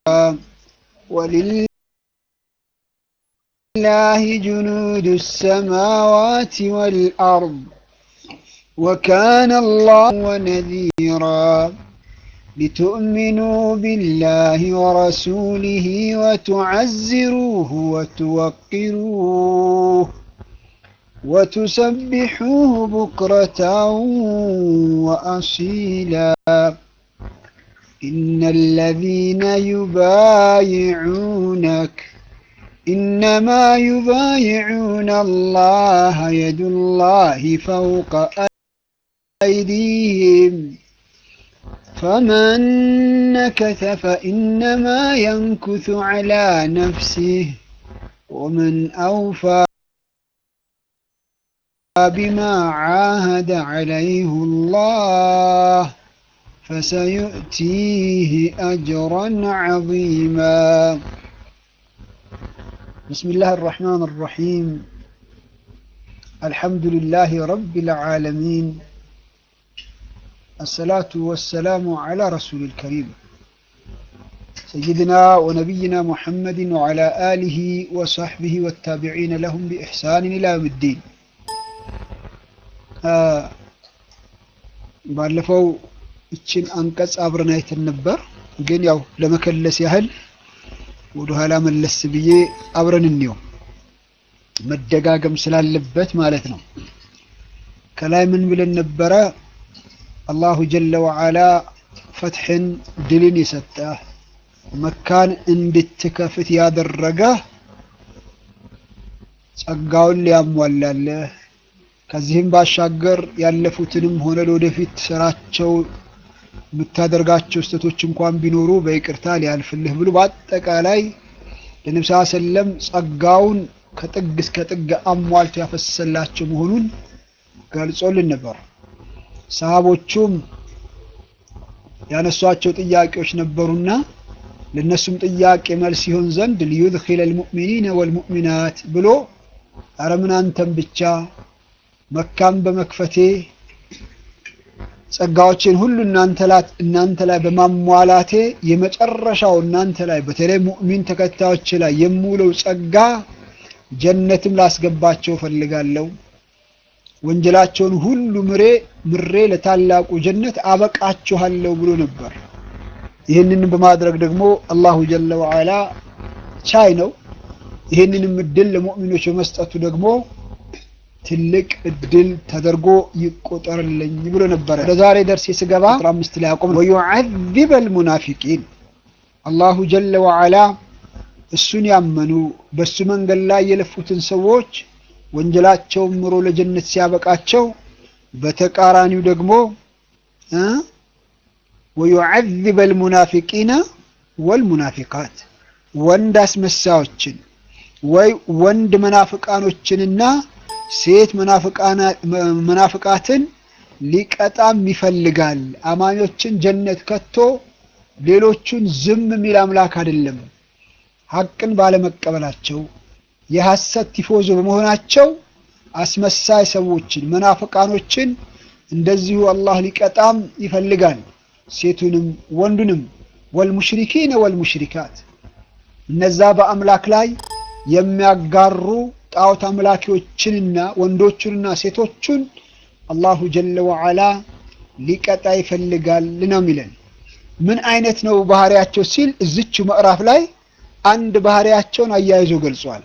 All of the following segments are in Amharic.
ولله جنود السماوات والأرض وكان الله ونذيرا لتؤمنوا بالله ورسوله وتعزروه وتوقروه وتسبحوه بكرة وأصيلا إن الذين يبايعونك إنما يبايعون الله يد الله فوق أيديهم فمن نكث فإنما ينكث على نفسه ومن أوفى بما عاهد عليه الله فسيؤتيه أجرا عظيما بسم الله الرحمن الرحيم الحمد لله رب العالمين الصلاة والسلام على رسول الكريم سيدنا ونبينا محمد وعلى آله وصحبه والتابعين لهم بإحسان إلى يوم الدين ባለፈው እችን አንቀጽ አብረን አይተን ነበር፣ ግን ያው ለመከለስ ያህል ወደኋላ መለስ ብዬ አብረን እንየው መደጋገም ስላለበት ማለት ነው። ከላይ ምን ብለን ነበረ? አላሁ ጀለ ወዓላ ፈትሕን ድልን የሰጠ መካን እንድትከፍት ያደረገ ጸጋውን ሊያሟላለህ ከዚህም ባሻገር ያለፉትንም ሆነ ለወደፊት ስራቸው የምታደርጋቸው ስህተቶች እንኳን ቢኖሩ በይቅርታ ሊያልፍልህ ብሎ በአጠቃላይ ለነብስ ሰለም ጸጋውን ከጥግ እስከ ጥግ አሟልቶ ያፈሰላቸው መሆኑን ገልጾልን ነበር። ሰሃቦቹም ያነሷቸው ጥያቄዎች ነበሩና ለነሱም ጥያቄ መልስ ይሆን ዘንድ ሊዩድኺለ ልሙእሚኒነ ወልሙእሚናት ብሎ ኧረ ምን አንተም ብቻ መካም በመክፈቴ ጸጋዎችን ሁሉ እናንተ ላይ በማሟላቴ የመጨረሻው እናንተ ላይ በተለይ ሙእሚን ተከታዮች ላይ የምውለው ጸጋ ጀነትም ላስገባቸው ፈልጋለሁ። ወንጀላቸውን ሁሉ ምሬ ምሬ ለታላቁ ጀነት አበቃችኋለሁ ብሎ ነበር። ይህንን በማድረግ ደግሞ አላሁ ጀለ ወዓላ ቻይ ነው። ይህንንም እድል ለሙእሚኖች በመስጠቱ ደግሞ ትልቅ እድል ተደርጎ ይቆጠርልኝ ብሎ ነበረ። ለዛሬ ደርስ ስገባ አምስት ላይ አቆም ወዩዐዚበ ልሙናፊቂን አላሁ ጀለ ወዓላ እሱን ያመኑ በእሱ መንገድ ላይ የለፉትን ሰዎች ወንጀላቸውን ምሮ ለጀነት ሲያበቃቸው፣ በተቃራኒው ደግሞ ወዩዐዚበ ልሙናፊቂነ ወልሙናፊቃት ወንድ አስመሳዮችን ወይ ወንድ መናፍቃኖችንና ሴት መናፍቃትን ሊቀጣም ይፈልጋል። አማኞችን ጀነት ከቶ ሌሎቹን ዝም የሚል አምላክ አይደለም። ሐቅን ባለመቀበላቸው የሐሰት ቲፎዞ በመሆናቸው አስመሳይ ሰዎችን መናፍቃኖችን እንደዚሁ አላህ ሊቀጣም ይፈልጋል። ሴቱንም ወንዱንም ወልሙሽሪኪነ ወልሙሽሪካት እነዛ በአምላክ ላይ የሚያጋሩ ጣዖት አምላኪዎችንና ወንዶቹንና ሴቶቹን አላሁ ጀለ ወዓላ ሊቀጣ ይፈልጋል ነው የሚለን። ምን አይነት ነው ባህሪያቸው ሲል እዝቹ ምዕራፍ ላይ አንድ ባህሪያቸውን አያይዞ ገልጿል።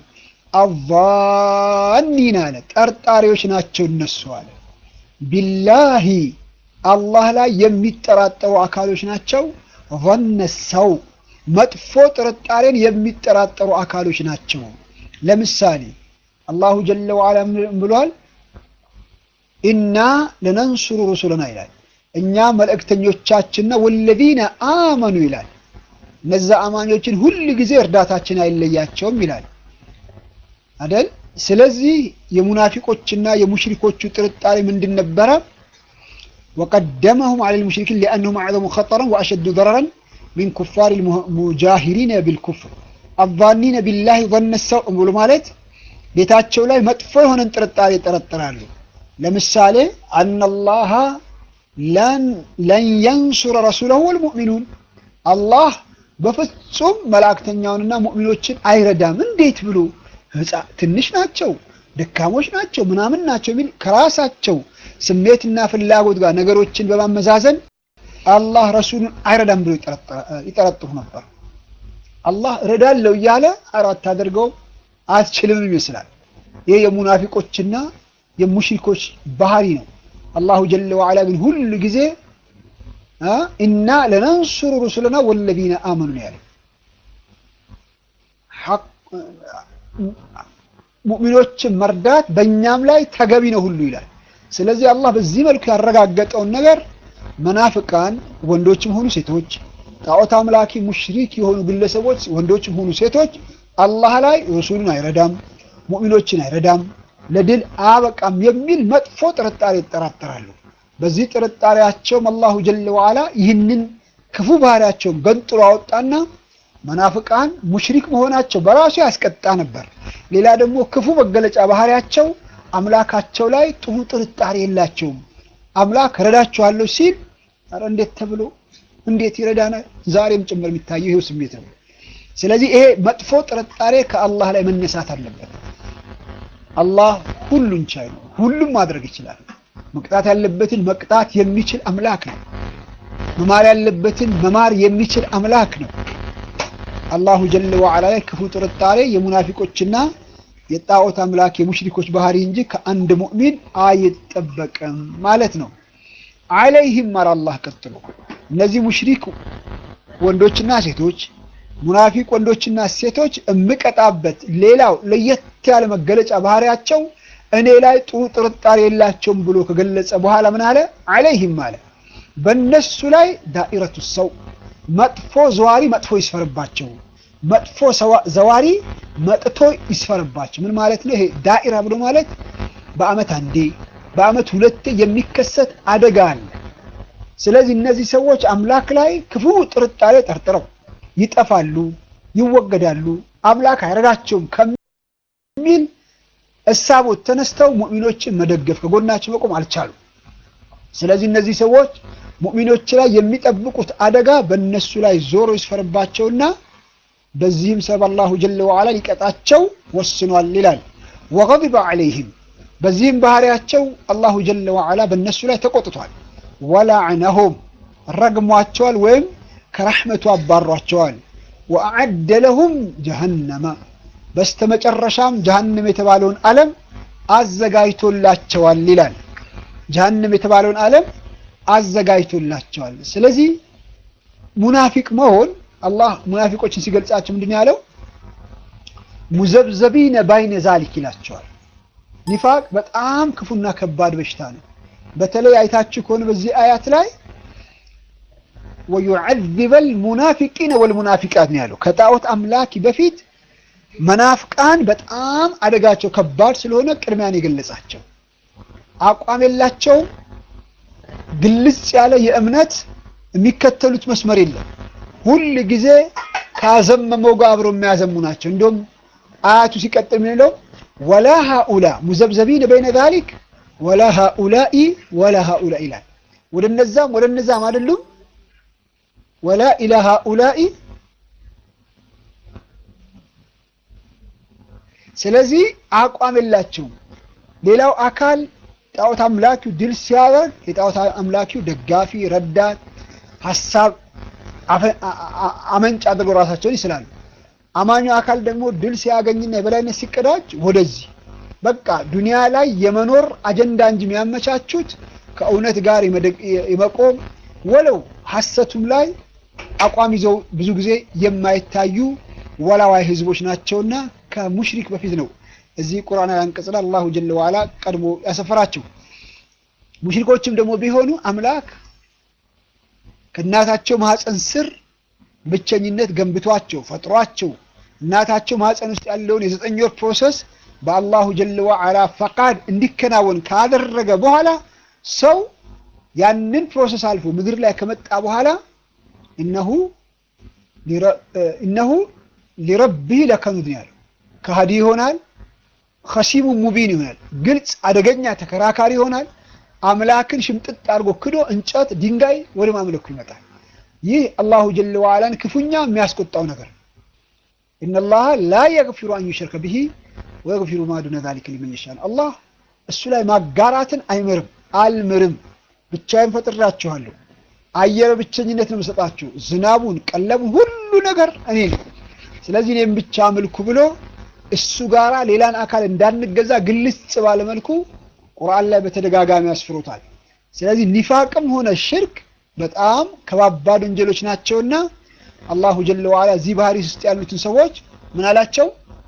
አቫኒን አለ ጠርጣሪዎች ናቸው እነሱ አለ። ቢላሂ አላህ ላይ የሚጠራጠሩ አካሎች ናቸው። ظن ሰው መጥፎ ጥርጣሬን የሚጠራጠሩ አካሎች ናቸው። ለምሳሌ አላሁ ጀለ ወዓላ ብሏል፣ ኢና ለነንሱሩ ሩሱለና ይላል። እኛ መልእክተኞቻችንና ወለዚነ አመኑ ይላል። እነዛ አማኞችን ሁል ጊዜ እርዳታችን አይለያቸውም ይላል አደል። ስለዚህ የሙናፊቆችና የሙሽሪኮቹ ጥርጣሬ ምንድን ነበረ? ወቀደመሁም ዐለል ሙሽሪኪን ሊአነሁም አዕዘሙ ኸጠረን ወአሸዱ ደረረን ሚን ኩፋር ሙጃሂሪነ ቢልኩፍር አዛኒነ ቢላሂ ظن ሰው ብሎ ማለት ቤታቸው ላይ መጥፎ የሆነን ጥርጣሬ ይጠረጥራሉ። ለምሳሌ አነላሃ ለን የንሱረ ረሱለሁ ወልሙእሚኑን አላህ በፍጹም መላእክተኛውንና ሙእሚኖችን አይረዳም። እንዴት ብሎ ህፃ ትንሽ ናቸው፣ ደካሞች ናቸው፣ ምናምን ናቸው የሚል ከራሳቸው ስሜትና ፍላጎት ጋር ነገሮችን በማመዛዘን አላህ ረሱሉን አይረዳም ብሎ ይጠረጥሩ ነበር። አላህ እረዳለሁ እያለ አራት አድርገው አትችልም ይመስላል። ይህ የሙናፊቆችና የሙሽሪኮች ባህሪ ነው። አላሁ ጀለ ወዐላ ግን ሁሉ ጊዜ ኢና ለነንሱሩ ሩሱለና ወለዚነ አመኑ ነው ያለው። ሙእሚኖችን መርዳት በእኛም ላይ ተገቢ ነው ሁሉ ይላል። ስለዚህ አላህ በዚህ መልኩ ያረጋገጠውን ነገር መናፍቃን ወንዶችም ሆኑ ሴቶች፣ ጣዖት አምላኪ ሙሽሪክ የሆኑ ግለሰቦች ወንዶችም ሆኑ ሴቶች አላህ ላይ ረሱሉን አይረዳም፣ ሙእሚኖችን አይረዳም፣ ለድል አያበቃም የሚል መጥፎ ጥርጣሬ ይጠራጠራሉ። በዚህ ጥርጣሬያቸውም አላሁ ጀለ ወዐላ ይህንን ክፉ ባህሪያቸውን ገንጥሎ አወጣና መናፍቃን ሙሽሪክ መሆናቸው በራሱ ያስቀጣ ነበር። ሌላ ደግሞ ክፉ መገለጫ ባህሪያቸው አምላካቸው ላይ ጥሩ ጥርጣሬ የላቸውም። አምላክ ረዳችኋለሁ ሲል ኧረ እንዴት ተብሎ እንዴት ይረዳናል? ዛሬም ጭምር የሚታየው ይሄው ስሜት ነው። ስለዚህ ይሄ መጥፎ ጥርጣሬ ከአላህ ላይ መነሳት አለበት። አላህ ሁሉን ቻይ ነው። ሁሉም ማድረግ ይችላል። መቅጣት ያለበትን መቅጣት የሚችል አምላክ ነው። መማር ያለበትን መማር የሚችል አምላክ ነው። አላሁ ጀለ ወዐላ ላይ ክፉ ጥርጣሬ የሙናፊቆችና የጣዖት አምላክ የሙሽሪኮች ባህሪ እንጂ ከአንድ ሙእሚን አይጠበቅም ማለት ነው። አለይህም ማር አላህ ቀጥሎ እነዚህ ሙሽሪክ ወንዶችና ሴቶች ሙናፊቅ ወንዶችና ሴቶች እምቀጣበት ሌላው ለየት ያለ መገለጫ ባህሪያቸው እኔ ላይ ጥሩ ጥርጣሬ የላቸውም ብሎ ከገለጸ በኋላ ምን አለ? አለይህም አለ በእነሱ ላይ ዳኢረቱ ሰው መጥፎ ዘዋሪ መጥፎ ይስፈርባቸው፣ መጥፎ ዘዋሪ መጥቶ ይስፈርባቸው። ምን ማለት ነው? ይሄ ዳኢራ ብሎ ማለት በአመት አንዴ በአመት ሁለቴ የሚከሰት አደጋ አለ። ስለዚህ እነዚህ ሰዎች አምላክ ላይ ክፉ ጥርጣሬ ጠርጥረው ይጠፋሉ፣ ይወገዳሉ፣ አምላክ አይረዳቸውም ከሚል እሳቦት ተነስተው ሙእሚኖችን መደገፍ ከጎናቸው መቆም አልቻሉም። ስለዚህ እነዚህ ሰዎች ሙእሚኖች ላይ የሚጠብቁት አደጋ በእነሱ ላይ ዞሮ ይስፈርባቸውና በዚህም ሰበብ አላሁ ጀለ ወዐላ ሊቀጣቸው ወስኗል ይላል። ወገዲበ ዐለይህም በዚህም ባህሪያቸው አላሁ ጀለ ወዐላ በእነሱ ላይ ተቆጥቷል። ወላዕነሁም ረግሟቸዋል ወይም ከረሕመቱ አባሯቸዋል። ወአዐደ ለሁም ጀሀነመ በስተመጨረሻም ጀሀነም የተባለውን ዓለም አዘጋጅቶላቸዋል ይላል። ጀሀነም የተባለውን ዓለም አዘጋጅቶላቸዋል። ስለዚህ ሙናፊቅ መሆን አላህ ሙናፊቆችን ሲገልጻቸው ምንድን ያለው ሙዘብዘቢነ ባይነ ዛሊክ ይላቸዋል። ኒፋቅ በጣም ክፉና ከባድ በሽታ ነው። በተለይ አይታችሁ ከሆነ በዚህ አያት ላይ ወዩዐዚበል ሙናፊቂነ ወልሙናፊቃት ነው ያለው። ከጣዖት አምላኪ በፊት መናፍቃን በጣም አደጋቸው ከባድ ስለሆነ ቅድሚያን የገለጻቸው አቋም የላቸውም። ግልጽ ያለ የእምነት የሚከተሉት መስመር የለም። ሁል ጊዜ ካዘመመው ጋር አብረው የሚያዘሙ ናቸው። እንዲሁም አያቱ ሲቀጥል የሚለው ወላ ሃኡላ ሙዘብዘቢን በይነ ዛሊክ ወላ ሃኡላኢ ወላ ሃኡላ ይላል። ወደ እነዛም ወደ እነዛም አይደሉም። ወላ ኢላ ሃኡላኢ ስለዚህ አቋም የላቸውም። ሌላው አካል ጣዖት አምላኪው ድል ሲያደርግ የጣዖት አምላኪው ደጋፊ፣ ረዳት፣ ሀሳብ አመንጭ አድርገው ራሳቸውን ይስላሉ። አማኙ አካል ደግሞ ድል ሲያገኝና የበላይነት ሲቀዳጅ ወደዚህ በቃ ዱንያ ላይ የመኖር አጀንዳ እንጂ የሚያመቻቹት ከእውነት ጋር የመቆም ወለው ሀሰቱም ላይ አቋም ይዘው ብዙ ጊዜ የማይታዩ ወላዋይ ህዝቦች ናቸውና ከሙሽሪክ በፊት ነው እዚህ ቁርአን አንቀጽ ላይ አላሁ ጀለ ወዐላ ቀድሞ ያሰፈራቸው። ሙሽሪኮችም ደግሞ ቢሆኑ አምላክ ከእናታቸው ማህፀን ስር ብቸኝነት ገንብቷቸው ፈጥሯቸው እናታቸው ማህፀን ውስጥ ያለውን የዘጠኝ ወር ፕሮሰስ በአላሁ ጀለ ወዐላ ፈቃድ እንዲከናወን ካደረገ በኋላ ሰው ያንን ፕሮሰስ አልፎ ምድር ላይ ከመጣ በኋላ እነሁ እነሁ ሊረቢህ ለከኑድ ነው ያለው። ከሃዲ ይሆናል። ከሲሙ ሙቢን ይሆናል። ግልጽ አደገኛ ተከራካሪ ይሆናል። አምላክን ሽምጥጥ አድርጎ ክዶ እንጨት፣ ድንጋይ ወደ ማምለኩ ይመጣል። ይህ አላሁ ጀለ ወዓላን ክፉኛ የሚያስቆጣው ነገር ኢነላሃ ላ የግፊሩ አን ዩሽረከ ብሂ ወየግፊሩ ማ ዱነ ዛሊከ ሊመን የሻእ አላህ እሱ ላይ ማጋራትን አይምርም አልምርም ብቻዬን ፈጥሬያችኋለሁ አየር ብቸኝነት ነው የምሰጣችሁ ዝናቡን ቀለቡን ሁሉ ነገር እኔ ነው ስለዚህ እኔም ብቻ አምልኩ ብሎ እሱ ጋራ ሌላን አካል እንዳንገዛ ግልጽ ባለ መልኩ ቁርአን ላይ በተደጋጋሚ ያስፍሩታል ስለዚህ ኒፋቅም ሆነ ሽርክ በጣም ከባባድ ወንጀሎች ናቸውና አላሁ ጀለ ወዓላ እዚህ ባህሪ ውስጥ ያሉትን ሰዎች ምን አላቸው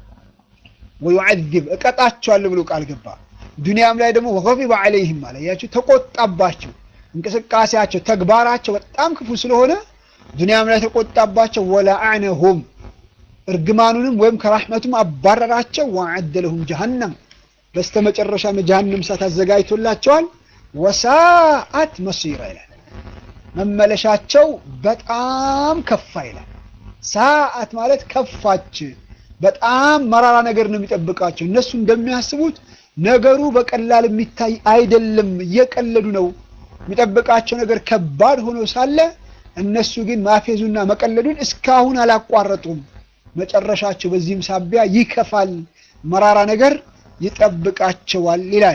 ወዩዐዚብ እቀጣቸዋለሁ ብሎ ቃል ገባ ዱንያም ላይ ደግሞ ወገቢበ ዐለይህም አለ ያቸው ተቆጣባቸው እንቅስቃሴያቸው ተግባራቸው በጣም ክፉ ስለሆነ ዱንያም ላይ ተቆጣባቸው ወለአዕነሁም እርግማኑንም ወይም ከራሕመቱም አባረራቸው ወዐደ ለሁም ጀሀነም በስተመጨረሻም የጀሀነም እሳት አዘጋጅቶላቸዋል ወሳአት መሲራ ይላል መመለሻቸው በጣም ከፋ ይላል ሰዓት ማለት ከፋች በጣም መራራ ነገር ነው የሚጠብቃቸው እነሱ እንደሚያስቡት ነገሩ በቀላል የሚታይ አይደለም እየቀለዱ ነው የሚጠብቃቸው ነገር ከባድ ሆኖ ሳለ እነሱ ግን ማፌዙና መቀለዱን እስካሁን አላቋረጡም መጨረሻቸው በዚህም ሳቢያ ይከፋል መራራ ነገር ይጠብቃቸዋል ይላል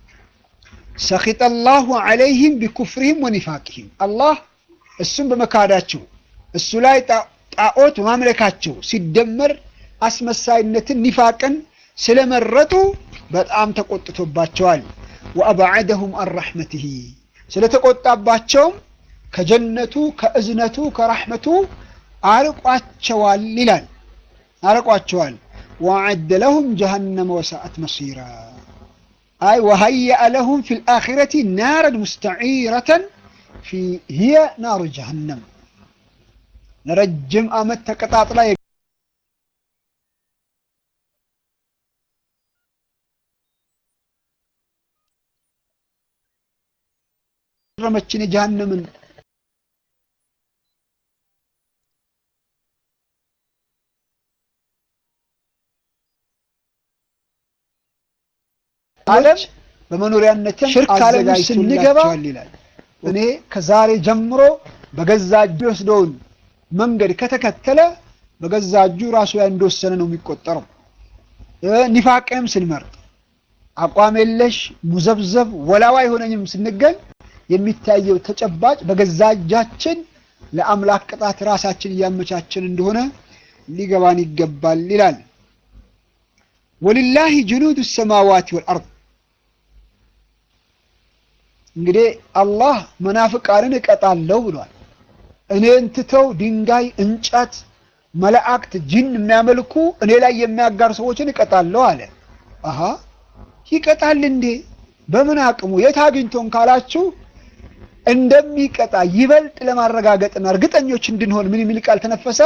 ሰኺጠ ላሁ ዐለይህም ቢኩፍርህም ወኒፋቅህም አላህ እሱም በመካዳቸው እሱ ላይ ጣዖት በማምለካቸው ሲደመር አስመሳይነትን ኒፋቅን ስለመረጡ በጣም ተቆጥቶባቸዋል ወአብዐደሁም አን ረሕመትህ ስለተቆጣባቸውም ከጀነቱ ከእዝነቱ ከራሕመቱ አርቋቸዋል ይላል አርቋቸዋል ወዐደ ለሁም ጀሃነመ ወሰአት መሲራ አይ ወሀየአ ለሁም ፊ ልአኺረቲ ናረን ሙስተዒረተን ሂየ ናሩ ጀሃነም ለረጅም ዓመት ተቀጣጥላ ረመችን የጀሃነምን ዓለም በመኖሪያነት ሽርክ ዓለም ስንገባ ይላል እኔ ከዛሬ ጀምሮ በገዛ እጁ የወስደውን መንገድ ከተከተለ በገዛ እጁ ራሱ ላይ እንደወሰነ ነው የሚቆጠረው። ኒፋቅንም ስንመርጥ አቋም የለሽ ሙዘብዘብ ወላዋ የሆነኝም ስንገኝ የሚታየው ተጨባጭ በገዛ እጃችን ለአምላክ ቅጣት ራሳችን እያመቻችን እንደሆነ ሊገባን ይገባል ይላል። ወሊላሂ ጅኑዱ ሰማዋት ወልአርድ እንግዲህ አላህ መናፍቃንን እቀጣለሁ ብሏል። እኔን ትተው ድንጋይ፣ እንጨት፣ መላእክት፣ ጅን የሚያመልኩ እኔ ላይ የሚያጋር ሰዎችን እቀጣለሁ አለ። አሀ ይቀጣል እንዴ? በምን አቅሙ የት አግኝቶን ካላችሁ እንደሚቀጣ ይበልጥ ለማረጋገጥና እርግጠኞች እንድንሆን ምን የሚል ቃል ተነፈሰ?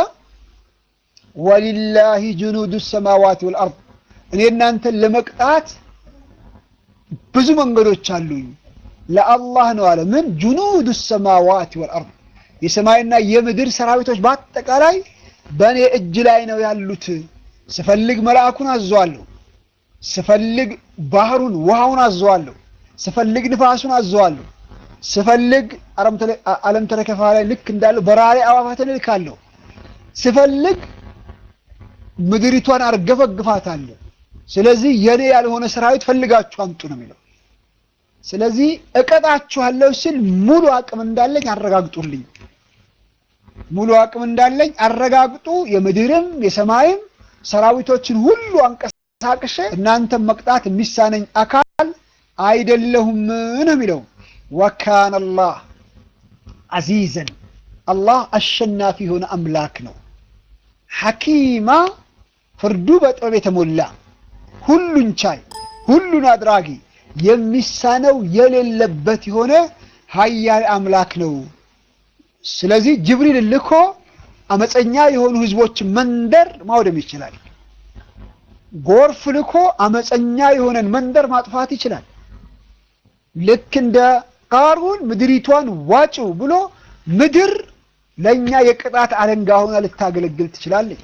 ወሊላሂ ጅኑዱ ሰማዋት ወልአርድ እኔ እናንተን ለመቅጣት ብዙ መንገዶች አሉኝ ለአላህ ነው አለ። ምን ጁኑድ ሰማዋት ወልአርድ የሰማይና የምድር ሰራዊቶች በአጠቃላይ በእኔ እጅ ላይ ነው ያሉት። ስፈልግ መልአኩን አዘዋለሁ፣ ስፈልግ ባህሩን ውሃውን አዘዋለሁ፣ ስፈልግ ንፋሱን አዘዋለሁ፣ ስፈልግ አለም ተረ ከይፈ ላይ ልክ እንዳለው በራሪ አዕዋፋትን እልካለሁ፣ ስፈልግ ምድሪቷን አርገፈግፋታለሁ። ስለዚህ የኔ ያልሆነ ሰራዊት ፈልጋችሁ አምጡ ነው የሚለው። ስለዚህ እቀጣችኋለሁ ሲል ሙሉ አቅም እንዳለኝ አረጋግጡልኝ፣ ሙሉ አቅም እንዳለኝ አረጋግጡ። የምድርም የሰማይም ሰራዊቶችን ሁሉ አንቀሳቅሼ እናንተም መቅጣት የሚሳነኝ አካል አይደለሁም ነው የሚለው። ወካነ አላህ አዚዘን አላህ አሸናፊ የሆነ አምላክ ነው። ሐኪማ ፍርዱ በጥበብ የተሞላ ሁሉን ቻይ ሁሉን አድራጊ የሚሳነው የሌለበት የሆነ ኃያል አምላክ ነው። ስለዚህ ጅብሪል ልኮ አመፀኛ የሆኑ ህዝቦችን መንደር ማውደም ይችላል። ጎርፍ ልኮ አመፀኛ የሆነን መንደር ማጥፋት ይችላል። ልክ እንደ ቃሩን ምድሪቷን ዋጭው ብሎ ምድር ለእኛ የቅጣት አለንጋ ሆና ልታገለግል ትችላለች።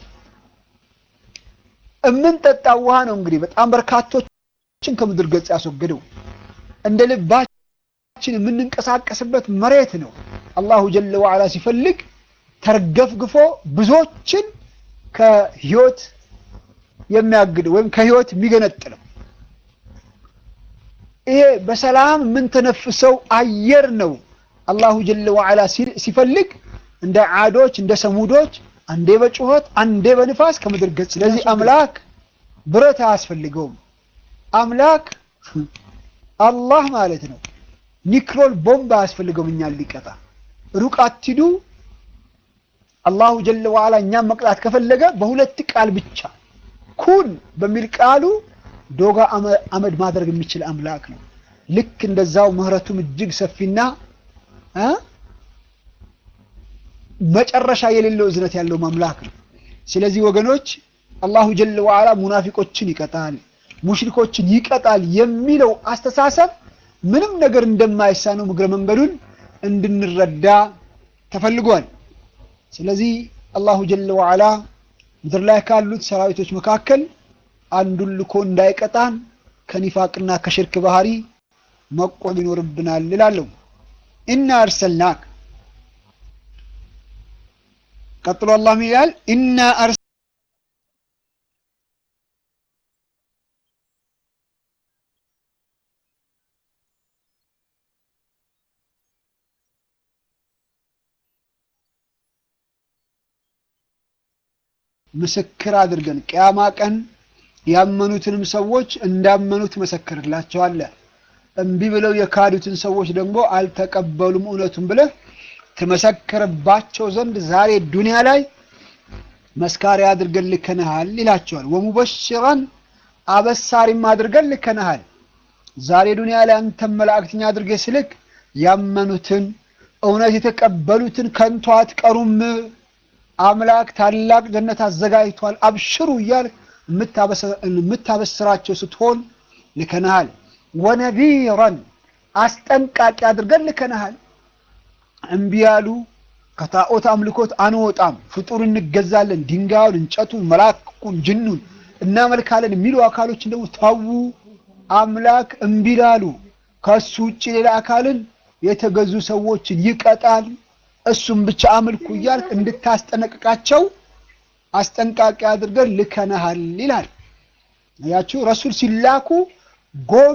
እምንጠጣው ውሃ ነው እንግዲህ በጣም በርካቶችን ከምድር ገጽ ያስወገደው። እንደ ልባችን የምንንቀሳቀስበት መሬት ነው። አላሁ ጀለ ወዓላ ሲፈልግ ተርገፍግፎ ብዙዎችን ከህይወት የሚያግድ ወይም ከህይወት የሚገነጥለው ይሄ በሰላም የምንተነፍሰው አየር ነው። አላሁ ጀለ ወዐላ ሲፈልግ እንደ ዓዶች እንደ ሰሙዶች አንዴ በጩኸት አንዴ በንፋስ ከምድር ገጽ። ስለዚህ አምላክ ብረት አያስፈልገውም። አምላክ አላህ ማለት ነው። ኒክሎል ቦምብ አያስፈልገውም እኛን ሊቀጣ። ሩቅ አትሂዱ። አላሁ ጀለ ወዐላ እኛን መቅጣት ከፈለገ በሁለት ቃል ብቻ ኩን በሚል ቃሉ ዶጋ አመድ ማድረግ የሚችል አምላክ ነው። ልክ እንደዛው ምህረቱም እጅግ ሰፊና መጨረሻ የሌለው እዝነት ያለው አምላክ ነው። ስለዚህ ወገኖች አላሁ ጀለ ወዐላ ሙናፊቆችን ይቀጣል፣ ሙሽሪኮችን ይቀጣል የሚለው አስተሳሰብ ምንም ነገር እንደማይሳነው እግረ መንገዱን እንድንረዳ ተፈልጓል። ስለዚህ አላሁ ጀለ ወዐላ ምድር ላይ ካሉት ሰራዊቶች መካከል አንዱን ልኮ እንዳይቀጣን ከኒፋቅና ከሽርክ ባህሪ መቆም ይኖርብናል እላለሁ። ኢና አርሰልናክ ቀጥሎ አላህ ምን ይላል? ኢና አርስ ምስክር አድርገን ቅያማ ቀን ያመኑትንም ሰዎች እንዳመኑ ትመሰክርላቸዋለህ። እምቢ ብለው የካዱትን ሰዎች ደግሞ አልተቀበሉም እውነቱን ብለህ ትመሰክርባቸው ዘንድ ዛሬ ዱንያ ላይ መስካሪ አድርገን ልከንሃል ይላቸዋል። ወሙበሽራን አበሳሪም አድርገን ልከንሃል። ዛሬ ዱንያ ላይ አንተም መላእክተኛ አድርገህ ስልክ ያመኑትን እውነት የተቀበሉትን ከንቱ አትቀሩም፣ አምላክ ታላቅ ጀነት አዘጋጅቷል፣ አብሽሩ እያልህ የምታበስራቸው ስትሆን ልከንሃል። ወነዚረን አስጠንቃቂ አድርገን ልከንሃል። እምቢ ያሉ ከጣዖት አምልኮት አንወጣም፣ ፍጡር እንገዛለን፣ ድንጋዩን፣ እንጨቱን፣ መላኩን፣ ጅኑን እናመልካለን የሚሉ አካሎችን ደግሞ ተዉ። አምላክ እምቢ ላሉ ከእሱ ውጭ ሌላ አካልን የተገዙ ሰዎችን ይቀጣል። እሱም ብቻ አምልኩ እያልክ እንድታስጠነቅቃቸው አስጠንቃቂ አድርገን ልከነሃል ይላል። ያችሁ ረሱል ሲላኩ ጎሉ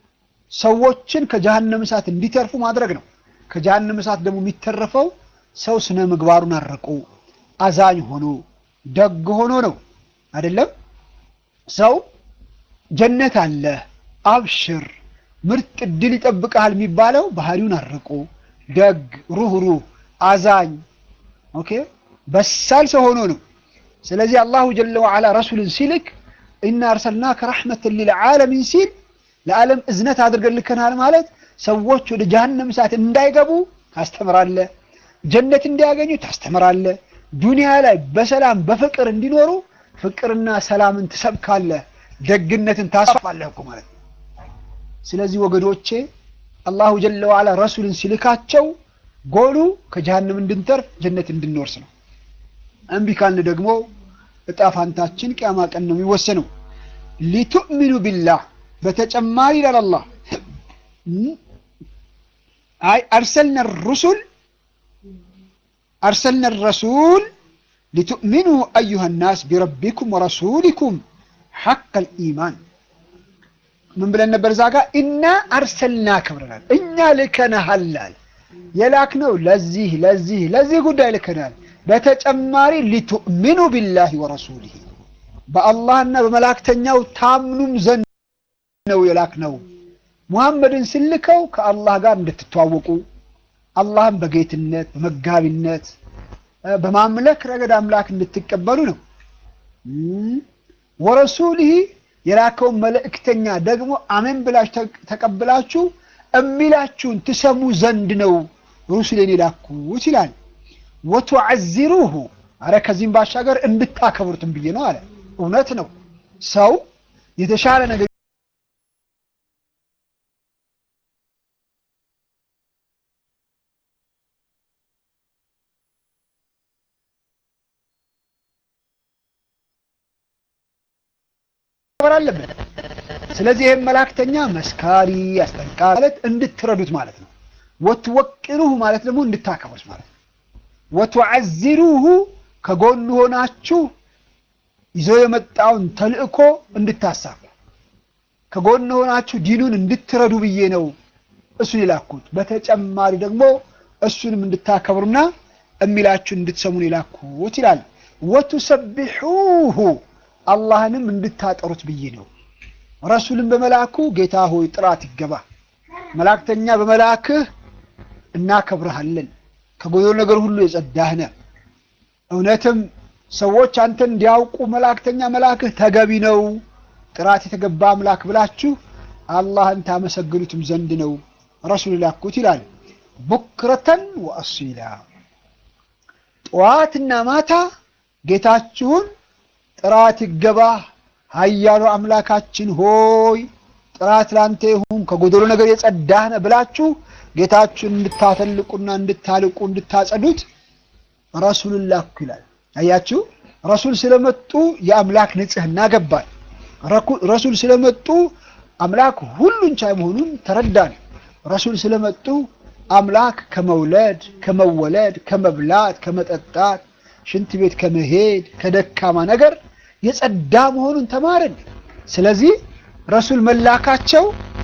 ሰዎችን ከጀሃነም እሳት እንዲተርፉ ማድረግ ነው። ከጀሃነም እሳት ደግሞ የሚተረፈው ሰው ስነ ምግባሩን አርቆ አዛኝ ሆኖ ደግ ሆኖ ነው። አይደለም ሰው ጀነት አለ አብሽር ምርጥ እድል ይጠብቅሃል የሚባለው ባህሪውን አርቆ ደግ፣ ሩህሩህ፣ አዛኝ ኦኬ በሳል ሰው ሆኖ ነው። ስለዚህ አላሁ ጀለ ወዐላ ረሱልን ሲልክ ኢና አርሰልናከ ረሕመተን ሊልዓለሚን ሲል ለዓለም እዝነት አድርገን ልከናል ማለት ሰዎች ወደ ጀሃነም እሳት እንዳይገቡ ታስተምራለህ፣ ጀነት እንዲያገኙ ታስተምራለህ፣ ዱንያ ላይ በሰላም በፍቅር እንዲኖሩ ፍቅርና ሰላምን ትሰብካለህ፣ ደግነትን ታስፋለህ እኮ ማለት ነው። ስለዚህ ወገኖቼ አላሁ ጀለ ወዐላ ረሱልን ሲልካቸው ጎሉ ከጀሃነም እንድንተርፍ ጀነት እንድንወርስ ነው። እምቢ ካልን ደግሞ እጣ ፋንታችን ቅያማ ቀን ነው የሚወሰነው። ሊቱእሚኑ ቢላህ በተጨማሪ ይላል አላህ አይ አርሰልና ሩሱል አርሰልና ረሱል ሊቱእሚኑ አዩሃ ናስ ቢረቢኩም ወረሱሊኩም ሐቀል ኢማን ምን ብለን ነበር? እዛ ጋር ኢና አርሰልናከ ብለናል። እኛ ልከነሃል። የላክነው ለዚህ ለዚህ ለዚህ ጉዳይ ልከናል። በተጨማሪ ሊቱእሚኑ ቢላሂ ወረሱሊሂ በአላህና በመላእክተኛው ታምኑም ዘንድ ነው የላክነው። ሙሐመድን ስልከው ከአላህ ጋር እንድትተዋወቁ አላህን በጌትነት በመጋቢነት በማምለክ ረገድ አምላክ እንድትቀበሉ ነው። ወረሱሊሂ የላከውን መልእክተኛ ደግሞ አሜን ብላችሁ ተቀብላችሁ እሚላችሁን ትሰሙ ዘንድ ነው ሩሱሌን የላኩት ይላል። ወቱዐዚሩሁ አረ ከዚህም ባሻገር እንድታከብሩትም ብዬ ነው አለ። እውነት ነው። ሰው የተሻለ ነገር አለበት። ስለዚህ ይህም መላእክተኛ መስካሪ አስጠንቃቂ ማለት እንድትረዱት ማለት ነው። ወትወቅሩሁ ማለት ደግሞ እንድታከብሩት ማለት ነው። ወቱዐዚሩሁ ከጎኑ ሆናችሁ ይዞ የመጣውን ተልእኮ እንድታሳኩ ከጎን ሆናችሁ ዲኑን እንድትረዱ ብዬ ነው እሱን የላኩት። በተጨማሪ ደግሞ እሱንም እንድታከብሩና የሚላችሁን እንድትሰሙን የላኩት ይላል። ወቱሰቢሑሁ አላህንም እንድታጠሩት ብዬ ነው። ረሱልን በመላኩ ጌታ ሆይ ጥራት ይገባ፣ መላእክተኛ በመላክህ እናከብረሃለን፣ ከጎደሎ ነገር ሁሉ የጸዳህ ነህ። እውነትም ሰዎች አንተን እንዲያውቁ መላእክተኛ መላክህ ተገቢ ነው፣ ጥራት የተገባ አምላክ ብላችሁ አላህን ታመሰግኑትም ዘንድ ነው ረሱል ላኩት ይላል። ቡክረተን ወአሲላ ጠዋትና ማታ ጌታችሁን ጥራት ይገባህ ኃያሉ አምላካችን ሆይ ጥራት ላንተ ይሁን ከጎደሎ ነገር የጸዳህ ነህ ብላችሁ ጌታችሁን እንድታተልቁና እንድታልቁ እንድታጸዱት ረሱልን ላኩ ይላል። አያችሁ፣ ረሱል ስለመጡ የአምላክ ንጽህና ገባል። ረሱል ስለመጡ አምላክ ሁሉን ቻይ መሆኑን ተረዳን። ረሱል ስለመጡ አምላክ ከመውለድ ከመወለድ፣ ከመብላት፣ ከመጠጣት፣ ሽንት ቤት ከመሄድ፣ ከደካማ ነገር የጸዳ መሆኑን ተማርን። ስለዚህ ረሱል መላካቸው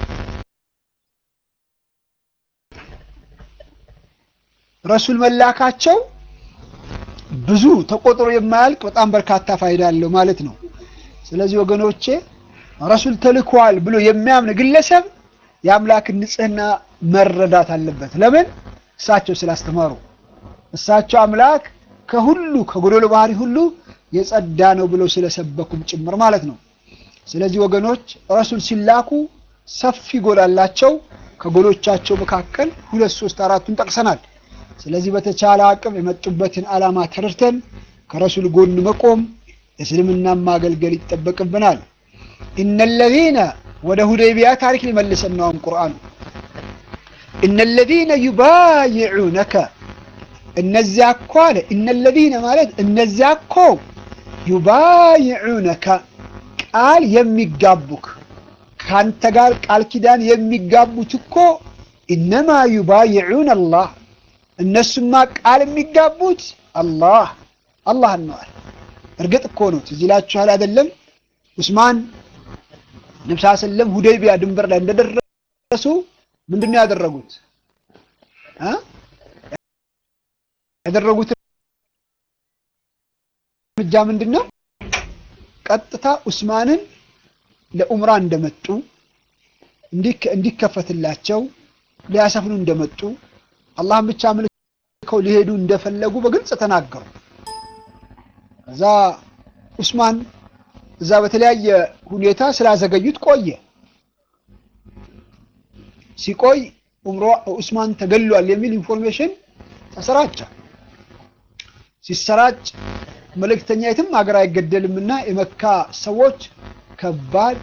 ረሱል መላካቸው ብዙ ተቆጥሮ የማያልቅ በጣም በርካታ ፋይዳ አለው ማለት ነው። ስለዚህ ወገኖቼ ረሱል ተልኳል ብሎ የሚያምን ግለሰብ የአምላክን ንጽህና መረዳት አለበት። ለምን? እሳቸው ስላስተማሩ፣ እሳቸው አምላክ ከሁሉ ከጎደሎ ባህሪ ሁሉ የጸዳ ነው ብለው ስለሰበኩም ጭምር ማለት ነው። ስለዚህ ወገኖች ረሱል ሲላኩ ሰፊ ጎል አላቸው። ከጎሎቻቸው መካከል ሁለት ሶስት አራቱን ጠቅሰናል። ስለዚህ በተቻለ አቅም የመጡበትን ዓላማ ተረድተን ከረሱል ጎን መቆም እስልምናን ማገልገል ይጠበቅብናል። ኢነለዚነ ወደ ሁደይቢያ ታሪክ ሊመልሰን ነው ቁርአኑ። ኢነለዚነ ዩባይዑነከ እነዚያ እኮ አለ። ኢነለዚነ ማለት እነዚያ እኮ ዩባይዑነከ ቃል የሚጋቡክ ከአንተ ጋር ቃል ኪዳን የሚጋቡት እኮ ኢነማ ዩባይዑን አላህ እነሱማ ቃል የሚጋቡት አላህ አላህን ነዋል። እርግጥ እኮ ነው ትዝ ይላችኋል አይደለም? ዑስማን ነብስ ሰለም ሁደይቢያ ድንበር ላይ እንደደረሱ ምንድን ነው ያደረጉት? ያደረጉት እርምጃ ምንድን ነው? ቀጥታ ዑስማንን ለኡምራ እንደመጡ እንዲከፈትላቸው ሊያሰፍኑ እንደመጡ አላህን ብቻ አምልከው ሊሄዱ እንደፈለጉ በግልጽ ተናገሩ። ከዛ ዑስማን እዛ በተለያየ ሁኔታ ስላዘገዩት ቆየ። ሲቆይ ኡምራ ዑስማን ተገሏል የሚል ኢንፎርሜሽን ተሰራጨ። ሲሰራጭ መልእክተኛ የትም ሀገር አይገደልምና የመካ ሰዎች ከባድ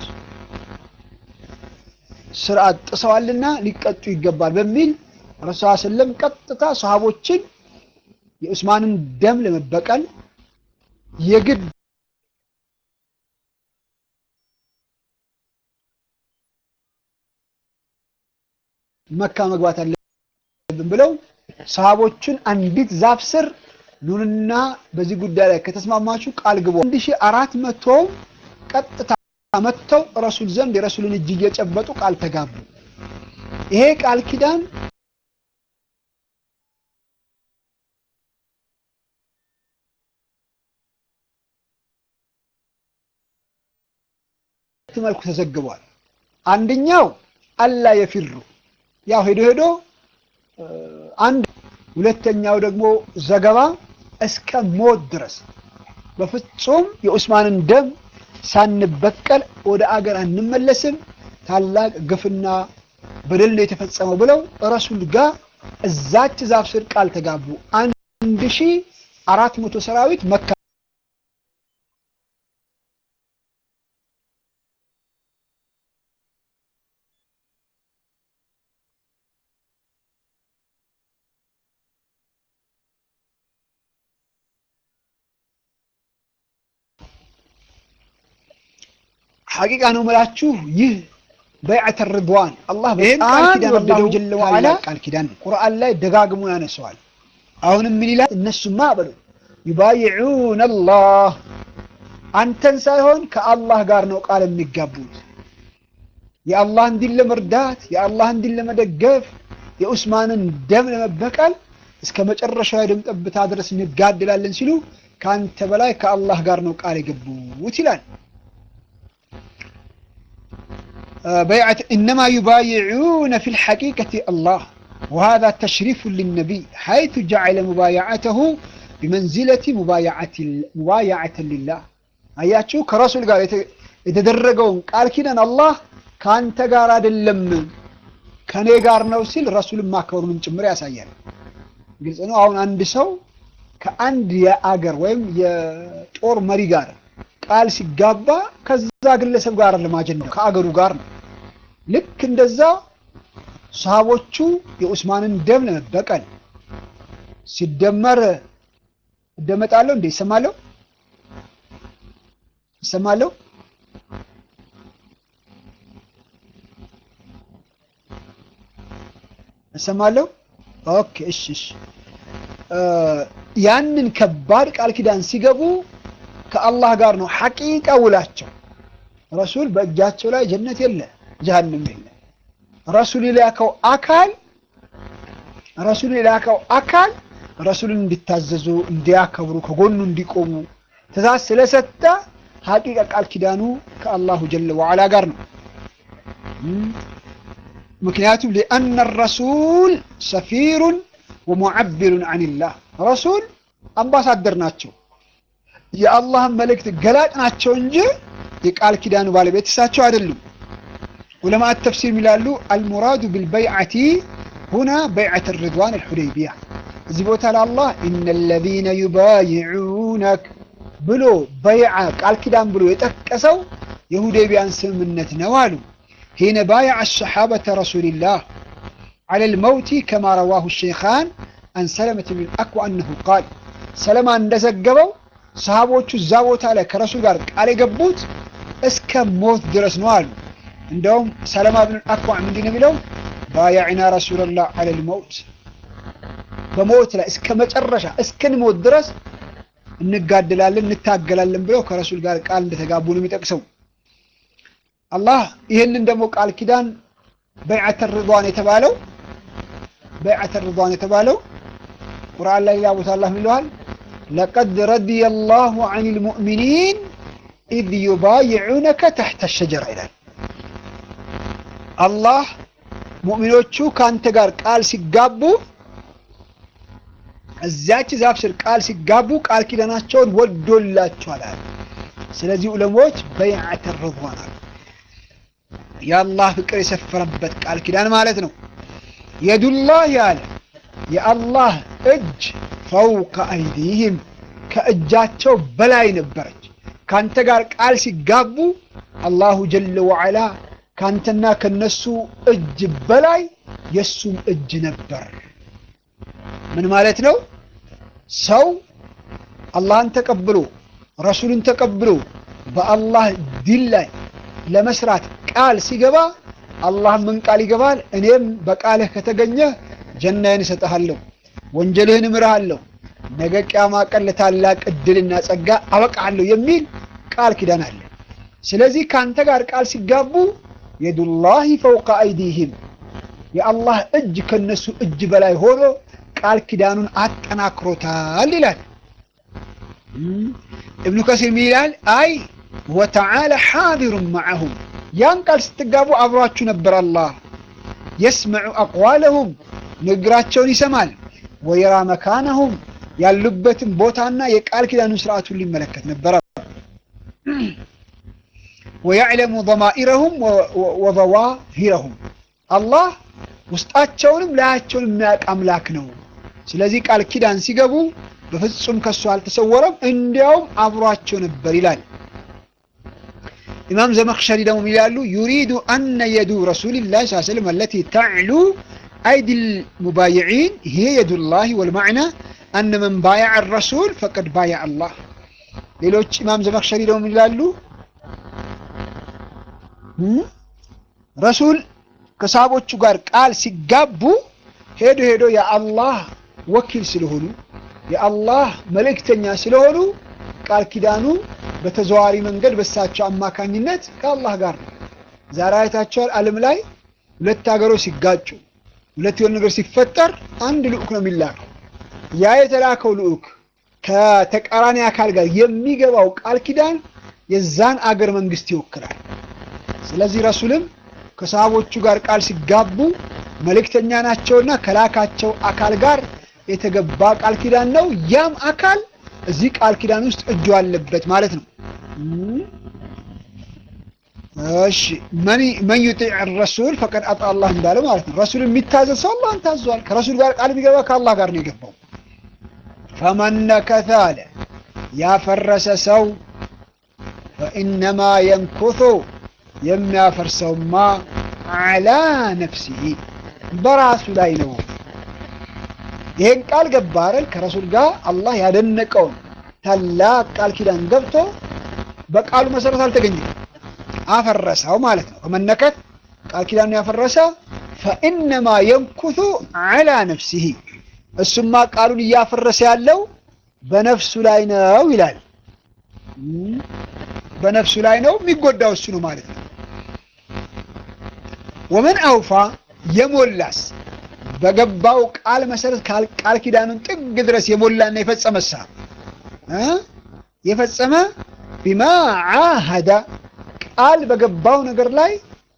ስርዓት ጥሰዋልና ሊቀጡ ይገባል በሚል ረሱል ሰለም ቀጥታ ሰሃቦችን የዑስማንን ደም ለመበቀል የግድ መካ መግባት አለብን ብለው ሰሃቦችን አንዲት ዛፍ ስር ኑንና በዚህ ጉዳይ ላይ ከተስማማችሁ ቃል ግቡ። አንድ ሺህ አራት መቶ ቀጥታ መጥተው ረሱል ዘንድ የረሱልን እጅ እየጨበጡ ቃል ተጋቡ። ይሄ ቃል ኪዳን መልኩ ተዘግቧል። አንደኛው አላ የፊሩ ያው ሄዶ ሄዶ አንድ ሁለተኛው ደግሞ ዘገባ እስከ ሞት ድረስ በፍጹም የዑስማንን ደም ሳንበቀል ወደ አገር አንመለስም፣ ታላቅ ግፍና በደል ነው የተፈጸመው ብለው ረሱል ጋር እዛች ዛፍ ስር ቃል ተጋቡ። አንድ ሺህ አራት መቶ ሰራዊት መካ ሐቂቃ ነው የምላችሁ ይህ በይዐተ ርድዋን አላህ በጣም ኪዳን አላሁ ጀለ ወዐላ ቃል ኪዳን ቁርአን ላይ ደጋግሞ ያነሰዋል። አሁንም ምን ይላል? እነሱማ በሉ ዩባይዑነ አላህ አንተን ሳይሆን ከአላህ ጋር ነው ቃል የሚጋቡት የአላህን ዲን ለመርዳት የአላህን ዲን ለመደገፍ የኡስማንን ደም ለመበቀል እስከ መጨረሻው የደም ጠብታ ድረስ እንጋድላለን ሲሉ ከአንተ በላይ ከአላህ ጋር ነው ቃል የገቡት ይላል። በይዓት ኢነማ ዩባይዑነ ፊል ሐቂቀቲ አላህ ወሃዛ ተሽሪፉን ሊነቢይ ሐይቱ ጀዐለ ሙባያዓተሁ ቢመንዚለቲ ሙባያዓተን ሊላህ። አያችሁ ከረሱል ጋር የተደረገውን ቃል ኪዳን አላህ ከአንተ ጋር አይደለም ከኔ ጋር ነው ሲል ረሱልን ማክበሩንም ጭምር ያሳያል። ግልጽ ነው። አሁን አንድ ሰው ከአንድ የአገር ወይም የጦር መሪ ጋር ቃል ሲጋባ ከዛ ግለሰብ ጋር አይደለም አጀንዳው ከአገሩ ጋር ነው። ልክ እንደዛ ሰሃቦቹ የኡስማንን ደም ለመበቀል ሲደመር እደመጣለሁ እንዴ ይሰማለሁ ይሰማለሁ እሰማለሁ። ኦኬ እሺ፣ እሺ። ያንን ከባድ ቃል ኪዳን ሲገቡ ከአላህ ጋር ነው ሐቂቃ ውላቸው። ረሱል በእጃቸው ላይ ጀነት የለ ጀሃንም የለ። ረሱል የላከው አካል ረሱል የላከው አካል ረሱልን እንዲታዘዙ እንዲያከብሩ፣ ከጎኑ እንዲቆሙ ትእዛዝ ስለሰጠ ሐቂቃ ቃል ኪዳኑ ከአላሁ ጀለ ወዐላ ጋር ነው። ምክንያቱም ሊአነ ረሱል ሰፊሩን ወሙዓቢሩን አንላህ ረሱል አምባሳደር ናቸው፣ የአላህን መልእክት ገላጭ ናቸው እንጂ የቃል ኪዳኑ ባለቤት እሳቸው አይደሉም። ዑለማት ተፍሲር ይላሉ አልሙራዱ ቢልበይዓቲ ሁና በይዓት ሪድዋን አልሑደይቢያ እዚህ ቦታ ለአላህ ኢነ ለዚነ ዩባይዑነክ ብሎ በይዓ ቃል ኪዳን ብሎ የጠቀሰው የሁዴቢያን ስምምነት ነው አሉ። ሂነ ባያዕ ሰሓበተ ረሱልላህ ዐለ ልመውቲ ከማ ረዋሁ ሸይኻን አን ሰለመት ብን አክዋ አነሁ ቃል ሰለማ እንደዘገበው ሰሃቦቹ እዛ ቦታ ላይ ከረሱል ጋር ቃል የገቡት እስከ ሞት ድረስ ነው አሉ። እንደውም ሰለማ ብን አክዋ ምንድን ነው የሚለው ባያዕና ረሱለላህ ዐለ ልመውት በሞት ላይ እስከ መጨረሻ እስክንሞት ድረስ እንጋደላለን እንታገላለን ብለው ከረሱል ጋር ቃል እንደተጋቡ ነው የሚጠቅሰው። አላህ ይህንን ደግሞ ቃል ኪዳን በይዓተ ሪድዋን የተባለው በይዓተ ሪድዋን የተባለው ቁርአን ላይ ሌላ ቦታ አላህ ይለዋል ለቀድ ረዲየ ላሁ ዐን ልሙእሚኒን ኢዝ ዩባይዑነከ ተሕተ ሸጀራ ይላል። አላህ ሙእሚኖቹ ከአንተ ጋር ቃል ሲጋቡ እዚያች ዛፍ ስር ቃል ሲጋቡ ቃል ኪዳናቸውን ወዶላቸዋል አለ። ስለዚህ ዑለሞች በይዓተ ሪድዋን አሉ። የአላህ ፍቅር የሰፈረበት ቃል ኪዳን ማለት ነው። የዱላህ ያለ የአላህ እጅ ፈውቀ አይዲህም ከእጃቸው በላይ ነበረች። ካንተ ጋር ቃል ሲጋቡ አላሁ ጀለ ወዐላ ካንተና ከነሱ እጅ በላይ የእሱም እጅ ነበር። ምን ማለት ነው? ሰው አላህን ተቀብሎ ረሱልን ተቀብሎ በአላህ ዲን ላይ ለመስራት ቃል ሲገባ አላህ ምን ቃል ይገባል? እኔም በቃልህ ከተገኘህ ጀናዬን እሰጥሃለሁ፣ ወንጀልህን እምርሃለሁ፣ ነገ ቅያማ ቀን ለታላቅ እድልና ጸጋ አበቃለሁ የሚል ቃል ኪዳን አለ። ስለዚህ ከአንተ ጋር ቃል ሲጋቡ የዱላሂ ፈውቀ አይዲህም የአላህ እጅ ከነሱ እጅ በላይ ሆኖ ቃል ኪዳኑን አጠናክሮታል ይላል። እብኑ ከሲር ምን ይላል? አይ ወተዓላ ሓዲሩን መዓሁም ያን ቃል ስትጋቡ አብሯችሁ ነበር። አላህ የስመዑ አቅዋለሁም ንግግራቸውን ይሰማል። ወየራ መካነሁም ያሉበትን ቦታና የቃል ኪዳኑን ስርዓቱን ሊመለከት ነበረ። ወያዕለሙ ضማኢረሁም ወዘዋሂረሁም አላህ ውስጣቸውንም ላያቸውን የሚያውቅ አምላክ ነው። ስለዚህ ቃል ኪዳን ሲገቡ በፍጹም ከሱ አልተሰወረም፣ እንዲያውም አብሯቸው ነበር ይላል። ኢማም ዘመክሸሪ ደግሞ ይላሉ ዩሪዱ አነ የዱ ረሱልላህ ስ ስለም አለቲ ተዕሉ አይዲ ልሙባይዒን ይሄ የዱላህ ወልማዕና አነ መን ባያዕ ረሱል ፈቀድ ባያዕ አላህ። ሌሎች ኢማም ዘመክሸሪ ደግሞ ይላሉ ረሱል ከሰሃቦቹ ጋር ቃል ሲጋቡ ሄዶ ሄዶ የአላህ ወኪል ስለሆኑ የአላህ መልእክተኛ ስለሆኑ ቃል ኪዳኑ በተዘዋዋሪ መንገድ በሳቸው አማካኝነት ከአላህ ጋር ነው። ዛሬ አይታቸዋል። ዓለም ላይ ሁለት ሀገሮች ሲጋጩ ሁለት የሆነ ነገር ሲፈጠር አንድ ልዑክ ነው የሚላከው። ያ የተላከው ልዑክ ከተቃራኒ አካል ጋር የሚገባው ቃል ኪዳን የዛን አገር መንግስት ይወክላል። ስለዚህ ረሱልም ከሰሃቦቹ ጋር ቃል ሲጋቡ መልእክተኛ ናቸውና ከላካቸው አካል ጋር የተገባ ቃል ኪዳን ነው። ያም አካል እዚህ ቃል ኪዳን ውስጥ እጁ አለበት ማለት ነው። እሺ መን ዩጢዕ ረሱል ፈቀድ አጣ አላህ እንዳለ ማለት ነው። ረሱል የሚታዘዝ ሰው አላህን ታዟል። ከረሱል ጋር ቃል ቢገባ ከአላህ ጋር ነው የገባው። ፈመን ነከተ አለ ያፈረሰ ሰው ፈኢነማ የንኩቱ የሚያፈርሰውማ አላ ነፍሲሂ በራሱ ላይ ነው። ይሄን ቃል ገባ አይደል? ከረሱል ጋር አላህ ያደነቀውን ታላቅ ቃል ኪዳን ገብቶ በቃሉ መሰረት አልተገኘም፣ አፈረሰው ማለት ነው። ከመነከት ቃል ኪዳኑ ያፈረሰ ፈኢነማ የንኩቱ አላ ነፍሲሂ እሱማ ቃሉን እያፈረሰ ያለው በነፍሱ ላይ ነው ይላል። በነፍሱ ላይ ነው የሚጎዳው እሱ ነው ማለት ነው። ወመን አውፋ የሞላስ በገባው ቃል መሰረት ቃል ኪዳኑን ጥግ ድረስ የሞላና የፈጸመሳ የፈጸመ ቢማ ዓሃደ ቃል በገባው ነገር ላይ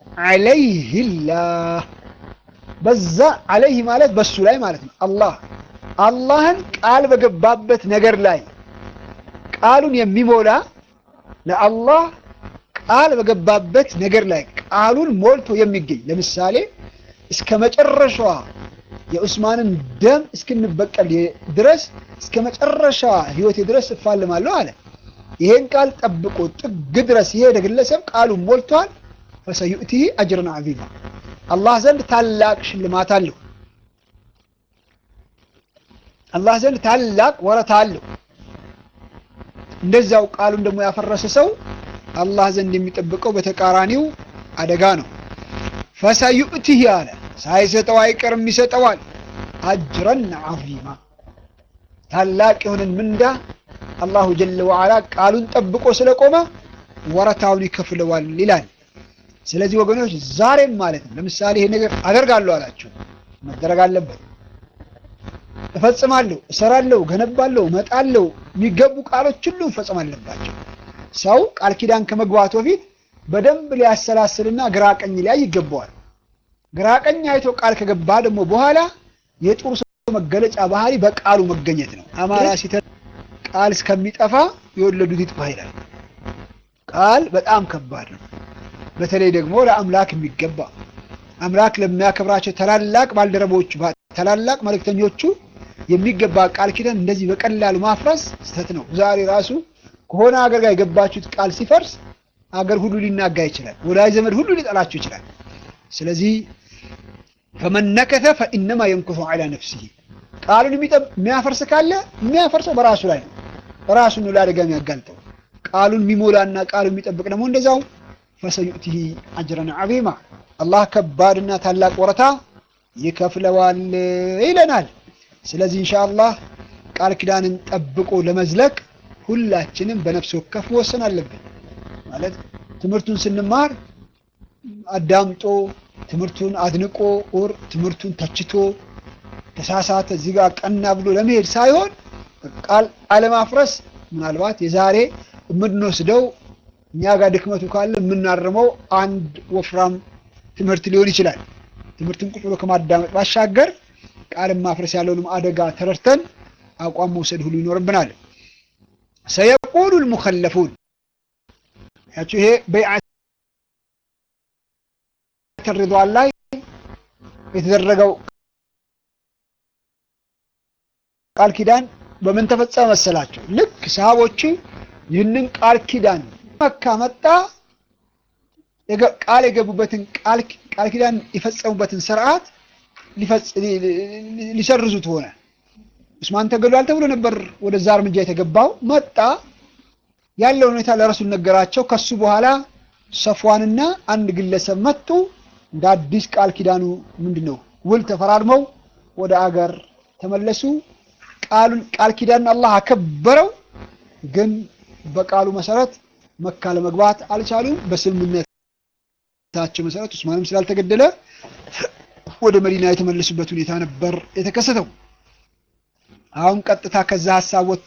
ዓለይህላህ በዛ ዓለይህ ማለት በሱ ላይ ማለት ነው። አላህ አላህን ቃል በገባበት ነገር ላይ ቃሉን የሚሞላ ለአላህ ቃል በገባበት ነገር ላይ ቃሉን ሞልቶ የሚገኝ ለምሳሌ እስከ መጨረሻዋ የዑስማንን ደም እስክንበቀል ድረስ እስከ መጨረሻዋ ሕይወቴ ድረስ እፋልማለሁ አለ። ይሄን ቃል ጠብቆ ጥግ ድረስ የሄደ ግለሰብ ቃሉን ሞልቷል። ፈሰዩእቲህ አጅረን ዐዚማ አላህ ዘንድ ታላቅ ሽልማት አለው። አላህ ዘንድ ታላቅ ወረታ አለው። እንደዛው ቃሉን ደግሞ ያፈረሰ ሰው አላህ ዘንድ የሚጠብቀው በተቃራኒው አደጋ ነው። ፈሰዩእቲህ አለ ሳይሰጠው አይቀርም ይሰጠዋል። አጅረን ዐዚማ ታላቅ የሆነን ምንዳ አላሁ ጀለ ወዐላ ቃሉን ጠብቆ ስለቆመ ወረታውን ይከፍለዋል ይላል። ስለዚህ ወገኖች ዛሬም ማለት ነው ለምሳሌ ይሄ ነገር አደርጋለሁ አላችሁ፣ መደረግ አለበት። እፈጽማለሁ፣ እሰራለሁ፣ ገነባለሁ፣ እመጣለሁ የሚገቡ ቃሎች ሁሉ መፈጸም አለባቸው። ሰው ቃል ኪዳን ከመግባቱ በፊት በደንብ ሊያሰላስልና ግራ ቀኝ ሊያይ ይገባዋል። ግራ ቀኝ አይቶ ቃል ከገባ ደግሞ በኋላ የጥሩ ሰው መገለጫ ባህሪ በቃሉ መገኘት ነው። አማራ ሲተ ቃል እስከሚጠፋ የወለዱት ይጥፋ ይላል። ቃል በጣም ከባድ ነው። በተለይ ደግሞ ለአምላክ የሚገባ አምላክ ለሚያከብራቸው ታላላቅ ባልደረቦቹ ታላላቅ መልእክተኞቹ የሚገባ ቃል ኪዳን እንደዚህ በቀላሉ ማፍረስ ስህተት ነው። ዛሬ ራሱ ከሆነ ሀገር ጋር የገባችሁት ቃል ሲፈርስ አገር ሁሉ ሊናጋ ይችላል። ወዳጅ ዘመድ ሁሉ ሊጠላችሁ ይችላል። ስለዚህ ፈመነከተ ፈኢነማ የንኩሱ ዐላ ነፍሲሂ ቃሉን የሚያፈርስ ካለ የሚያፈርሰው በራሱ ላይ ነው። ራሱን ነው ለአደጋ የሚያጋልጠው። ቃሉን የሚሞላና ቃሉን የሚጠብቅ ደግሞ እንደዛው ፈሰዩእቲሂ አጅረን ዐዚማ አላህ ከባድና ታላቅ ወረታ ይከፍለዋል ይለናል። ስለዚህ ኢንሻአላህ ቃል ኪዳንን ጠብቆ ለመዝለቅ ሁላችንም በነፍስ ወከፍ መወሰን አለብን። ማለት ትምህርቱን ስንማር አዳምጦ ትምህርቱን አድንቆ ኦር ትምህርቱን ተችቶ ተሳሳተ እዚህ ጋር ቀና ብሎ ለመሄድ ሳይሆን ቃል አለማፍረስ ምናልባት የዛሬ የምንወስደው እኛ ጋር ድክመቱ ካለ የምናርመው አንድ ወፍራም ትምህርት ሊሆን ይችላል። ትምህርትን ቁጭ ብሎ ከማዳመጥ ባሻገር ቃልን ማፍረስ ያለውንም አደጋ ተረድተን አቋም መውሰድ ሁሉ ይኖርብናል። ሰየቁሉ ልሙከለፉን ያቸው ይሄ በይዓት ሪድዋን ላይ የተደረገው ቃል ኪዳን በምን ተፈጸመ መሰላቸው? ልክ ሰሃቦቹ ይህንን ቃል ኪዳን መካ መጣ ቃል የገቡበትን ቃል ኪዳን የፈጸሙበትን ስርዓት ሊሰርዙት ሆነ። ዑስማን ተገሏል ተብሎ ነበር ወደዛ እርምጃ የተገባው። መጣ ያለውን ሁኔታ ለረሱል ነገራቸው። ከሱ በኋላ ሰፍዋንና አንድ ግለሰብ መጡ። እንደ አዲስ ቃል ኪዳኑ ምንድን ነው ውል ተፈራርመው ወደ አገር ተመለሱ። ቃሉን ቃል ኪዳን አላህ አከበረው። ግን በቃሉ መሰረት መካ ለመግባት አልቻሉም። በስምምነታቸው መሰረት ዑስማንም ስላልተገደለ ወደ መዲና የተመለሱበት ሁኔታ ነበር የተከሰተው። አሁን ቀጥታ ከዛ ሀሳብ ወጥቶ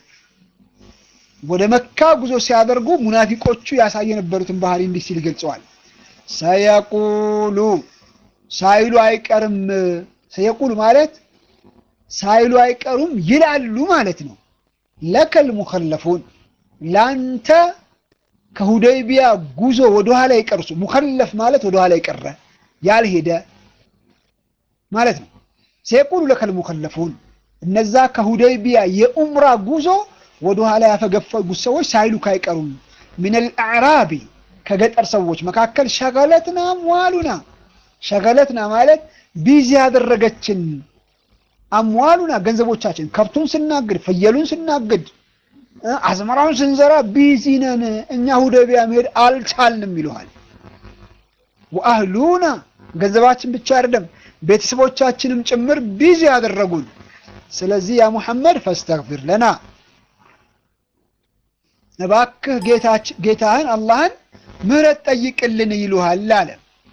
ወደ መካ ጉዞ ሲያደርጉ ሙናፊቆቹ ያሳየ የነበሩትን ባህሪ እንዲህ ሲል ገልጸዋል። ሰየቁሉ ሳይሉ አይቀርም። ሰየቁሉ ማለት ሳይሉ አይቀሩም ይላሉ ማለት ነው። ለከል ሙኸለፉን ላንተ ከሁደይቢያ ጉዞ ወደኋላ የቀርሱ ሙኸለፍ ማለት ወደኋላ የቀረ ያልሄደ ማለት ነው። ሰየቁሉ ለከል ሙኸለፉን እነዛ ከሁደይቢያ የኡምራ ጉዞ ወደኋላ ያፈገፈጉት ሰዎች ሳይሉ ካይቀሩም ሚነል አዕራቢ ከገጠር ሰዎች መካከል ሸገለትና አምዋሉና ሸገለትና ማለት ቢዚ ያደረገችን አምዋሉና ገንዘቦቻችን ከብቱን ስናግድ ፍየሉን ስናግድ አዝመራውን ስንዘራ ቢዚ ነን እኛ ሁደቢያ መሄድ አልቻልንም ይለዋል። ወአህሉና ገንዘባችን ብቻ አይደለም ቤተሰቦቻችንም ጭምር ቢዚ ያደረጉን። ስለዚህ ያ ሙሐመድ ፈስተግፊር ለና እባክህ ጌታህን አላህን ምህረት ጠይቅልን ይሉሃል አለ።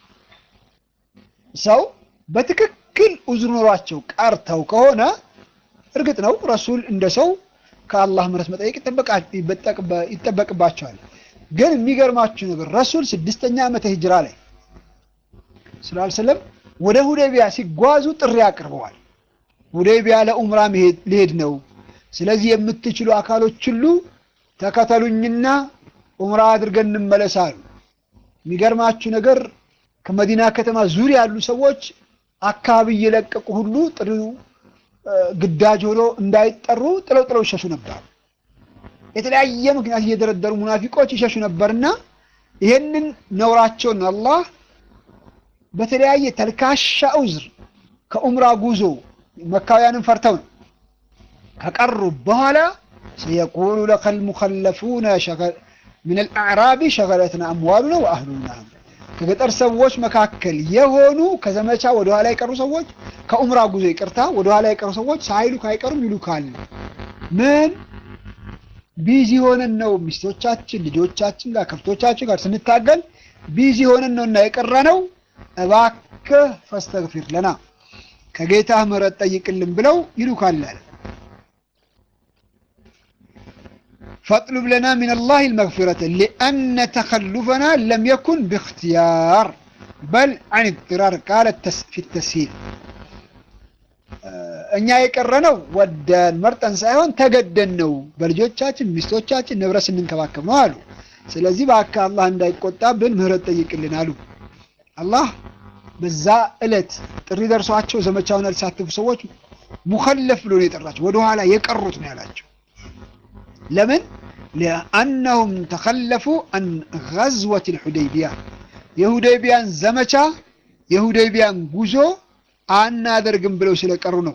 ሰው በትክክል ኡዝር ኖሯቸው ቀርተው ከሆነ እርግጥ ነው ረሱል እንደ ሰው ከአላህ ምህረት መጠየቅ ይጠበቅባቸዋል። ግን የሚገርማችሁ ነገር ረሱል ስድስተኛ ዓመተ ሂጅራ ላይ ስላልሰለም ወደ ሁዴቢያ ሲጓዙ ጥሪ አቅርበዋል። ሁዴቢያ ለኡምራ ሊሄድ ነው። ስለዚህ የምትችሉ አካሎች ሁሉ ተከተሉኝና ኡምራ አድርገን እንመለሳሉ። የሚገርማችሁ ነገር ከመዲና ከተማ ዙሪያ ያሉ ሰዎች አካባቢ እየለቀቁ ሁሉ ጥሪው ግዳጅ ሆኖ እንዳይጠሩ ጥለው ጥለው ይሸሹ ነበር። የተለያየ ምክንያት እየደረደሩ ሙናፊቆች ይሸሹ ነበርና ይሄንን ነውራቸውን አላህ በተለያየ ተልካሻ ዑዝር ከኡምራ ጉዞ መካውያንን ፈርተው ነው ከቀሩ በኋላ ሰየቁሉ ለከል ሙኸለፉነ ሚን አልአዕራቢ ሸገለትና አምዋሉና ወአህሉና ከገጠር ሰዎች መካከል የሆኑ ከዘመቻ ወደኋላ የቀሩ ሰዎች ከኡምራ ጉዞ ይቅርታ ወደኋላ የቀሩ ሰዎች ሳይሉ ካይቀሩም ይሉካል። ምን ቢዚ ሆነን ነው ሚስቶቻችን፣ ልጆቻችን ጋር ከብቶቻችን ጋር ስንታገል ቢዚ ሆነን ነው እና የቀረ ነው። እባክህ ፈስተግፊር ለና ከጌታህ ምህረት ጠይቅልን ብለው ይሉካል አለ። ፈጥሉብ ለና ሚን አላህ ልመግፊረተ ሊአነ ተኸሉፈና ለም የኩን ብእክትያር በል አን ኢድራር ቃለ ፊ ተስሂል እኛ የቀረነው ወደን መርጠን ሳይሆን ተገደን ነው። በልጆቻችን ሚስቶቻችን ንብረት ስንንከባከብ ነው አሉ። ስለዚህ በአካ አላህ እንዳይቆጣብን ምህረት ጠይቅልን አሉ። አላህ በዛ ዕለት ጥሪ ደርሷቸው ዘመቻውን ያልተሳተፉ ሰዎች ሙኸለፍ ብሎ ነው የጠራቸው። ወደኋላ የቀሩት ነው ያላቸው። ለምን? ሊአነሁም ተኸለፉ አን ገዝወት ልሑደይቢያ የሁደይቢያን ዘመቻ የሁደይቢያን ጉዞ አናደርግም ብለው ስለቀሩ ነው።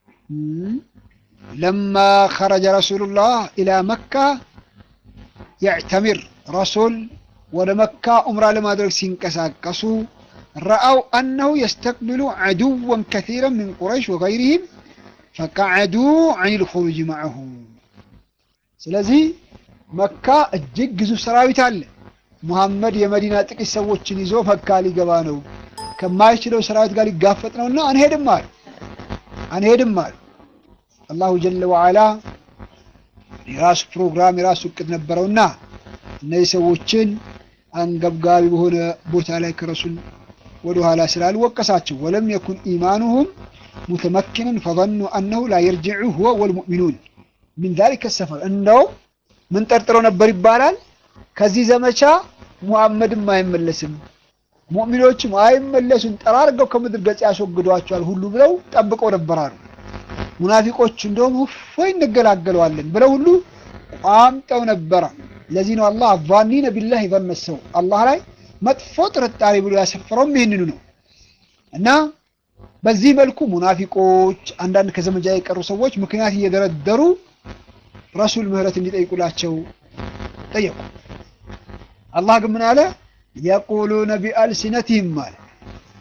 ለማ ኸረጀ ረሱሉላህ ኢላ መካ የዕተሚር ረሱል ወደ መካ ዑምራ ለማድረግ ሲንቀሳቀሱ ረአው አነሁ የስተቅብሉ ዐዱወን ከሲረን ምን ቁረይሽ ወገይሪህም ፈቀዐዱ ዐን ልኹሩጅ መዐሁ። ስለዚህ መካ እጅግ ግዙፍ ሰራዊት አለ። ሙሐመድ የመዲና ጥቂት ሰዎችን ይዞ መካ ሊገባ ነው፣ ከማይችለው ሰራዊት ጋር ሊጋፈጥ ነውና አንሄድም አሉ አንሄድም አሉ። አላሁ ጀለ ወዐላ የራሱ ፕሮግራም የራሱ እቅድ ነበረውና እነዚህ ሰዎችን አንገብጋቢ በሆነ ቦታ ላይ ከረሱል ወደ ኋላ ስላልወቀሳቸው ወለም የኩን ኢማኑሁም ሙተመኪንን ፈظኑ አነሁ ላ የርጅዑ ሁወ ወልሙእሚኑን ሚን ዛሊከ ሰፈር እንደውም ምን ጠርጥረው ነበር ይባላል ከዚህ ዘመቻ ሙሐመድም አይመለስም ሙእሚኖችም አይመለሱም ጠራርገው ከምድር ገጽ ያስወግዷቸዋል ሁሉ ብለው ጠብቀው ነበራሉ። ሙናፊቆቹ እንደውም እፎይ እንገላገለዋለን ብለው ሁሉ ቋምጠው ነበረ። ለዚህ ነው አላህ አዛኒነ ቢላህ ይበመሰው አላህ ላይ መጥፎ ጥርጣሬ ብሎ ያሰፈረውም ይህንኑ ነው እና በዚህ መልኩ ሙናፊቆች አንዳንድ ከዘመቻ የቀሩ ሰዎች ምክንያት እየደረደሩ ረሱል ምህረት እንዲጠይቁላቸው ጠየቁ። አላህ ግን ምን አለ? የቁሉነ ቢአልሲነቲህም አለ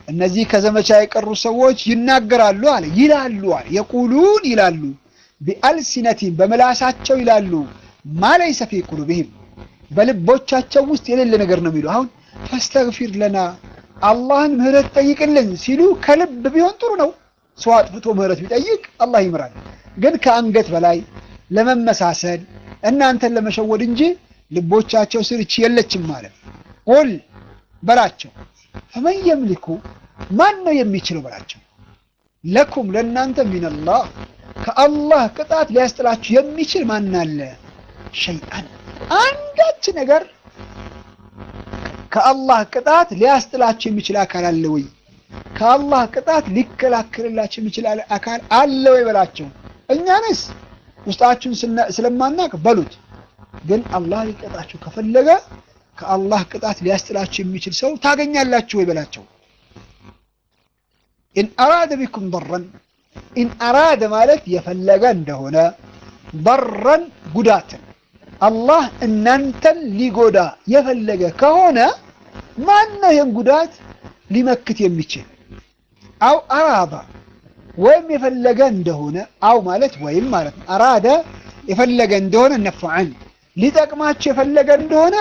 እነዚህ ከዘመቻ የቀሩ ሰዎች ይናገራሉ አለ ይላሉ አለ የቁሉን ይላሉ ቢአልሲነቲም በምላሳቸው ይላሉ ማ ለይሰ ፊ ቁሉብህም በልቦቻቸው ውስጥ የሌለ ነገር ነው የሚሉ አሁን ፈስተግፊር ለና አላህን ምህረት ጠይቅልን ሲሉ ከልብ ቢሆን ጥሩ ነው ሰው አጥፍቶ ምህረት ቢጠይቅ አላህ ይምራል ግን ከአንገት በላይ ለመመሳሰል እናንተን ለመሸወድ እንጂ ልቦቻቸው ስር እቺ የለችም ማለት ቁል በላቸው ፈመን የምሊኩ ማን ነው የሚችለው በላቸው ለኩም ለእናንተ ሚነላህ ከአላህ ቅጣት ሊያስጥላችሁ የሚችል ማን አለ ሸይአን አንዳች ነገር ከአላህ ቅጣት ሊያስጥላችሁ የሚችል አካል አለ ወይ ከአላህ ቅጣት ሊከላከልላችሁ የሚችል አካል አለ ወይ በላቸው እኛንስ ውስጣችሁን ስለማናቅ በሉት ግን አላህ ሊቀጣችሁ ከፈለገ ከአላህ ቅጣት ሊያስጥላችሁ የሚችል ሰው ታገኛላችሁ ወይ በላቸው ኢን አራደ ቢኩም በረን ኢን አራደ ማለት የፈለገ እንደሆነ በረን ጉዳትን አላህ እናንተን ሊጎዳ የፈለገ ከሆነ ማን ነው ይህን ጉዳት ሊመክት የሚችል አው አራዳ ወይም የፈለገ እንደሆነ አው ማለት ወይም ማለት ነው አራደ የፈለገ እንደሆነ ነፍዐን ሊጠቅማችሁ የፈለገ እንደሆነ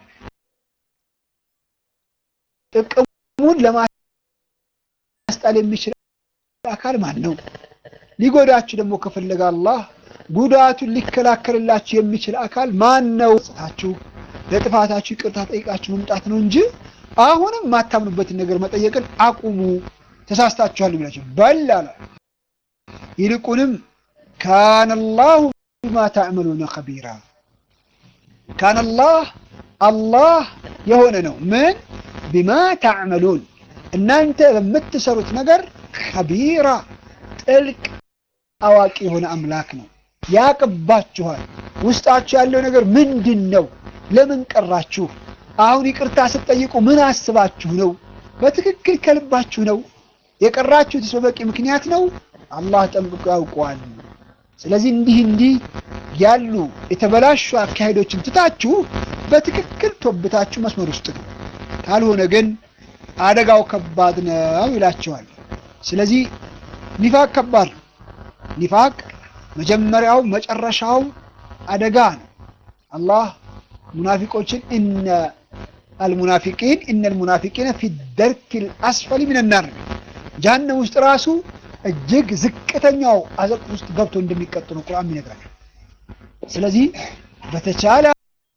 ጥቅሙን ለማስጣል የሚችል አካል ማን ነው? ሊጎዳችሁ ደግሞ ከፈለገ አላህ ጉዳቱን ሊከላከልላችሁ የሚችል አካል ማን ነው? ጽታችሁ ለጥፋታችሁ ይቅርታ ጠይቃችሁ መምጣት ነው እንጂ አሁንም ማታምኑበትን ነገር መጠየቅን አቁሙ፣ ተሳስታችኋል ብላችሁ በል አለ። ይልቁንም ካነ ላሁ ቢማ ተዕመሉነ ከቢራ ካነ ላህ አላህ የሆነ ነው ምን ቢማ ተዕመሉን እናንተ በምትሰሩት ነገር ከቢራ ጥልቅ አዋቂ የሆነ አምላክ ነው። ያቅባችኋል። ውስጣችሁ ያለው ነገር ምንድን ነው? ለምን ቀራችሁ? አሁን ይቅርታ ስትጠይቁ ምን አስባችሁ ነው? በትክክል ከልባችሁ ነው የቀራችሁት? በበቂ ምክንያት ነው? አላህ ጠንቅቆ ያውቀዋል። ስለዚህ እንዲህ እንዲህ ያሉ የተበላሹ አካሄዶችን ትታችሁ በትክክል ቶብታችሁ መስመር ውስጥ ነው። ካልሆነ ግን አደጋው ከባድ ነው ይላቸዋል። ስለዚህ ኒፋቅ ከባድ ነው። ኒፋቅ መጀመሪያው መጨረሻው አደጋ ነው። አላህ ሙናፊቆችን እነ አልሙናፊቂን እነ አልሙናፊቂነ ፊ ደርኪል አስፈሊ ሚነናር ጀሀነም ውስጥ ራሱ እጅግ ዝቅተኛው አዘቅት ውስጥ ገብቶ እንደሚቀጡ ነው ቁርአን ይነግራል። ስለዚህ በተቻለ